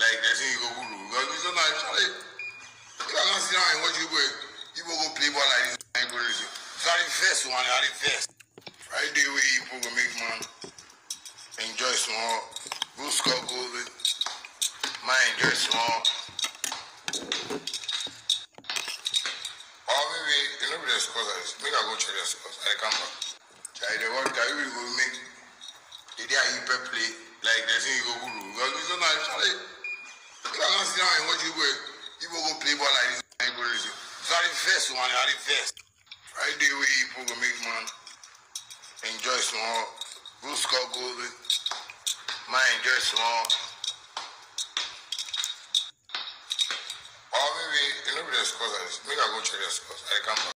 like the thing you go guru because we don't know actually if I can sit down and watch you go you go go play ball like this and go lose you so I the first one I the first Friday wey people go make man enjoy small go score goal man enjoy small or maybe you know be the scores like this make I go check the scores I dey come back I dey work that you go make the day I play play like the thing you go guru because we don't know actually if I can sit down and watch you go you go go play ball like this and go lose you so I the first one I the first Friday wey people go make man enjoy small go score goal man enjoy small or maybe you know be the scores like this make I go check the scores I dey come back.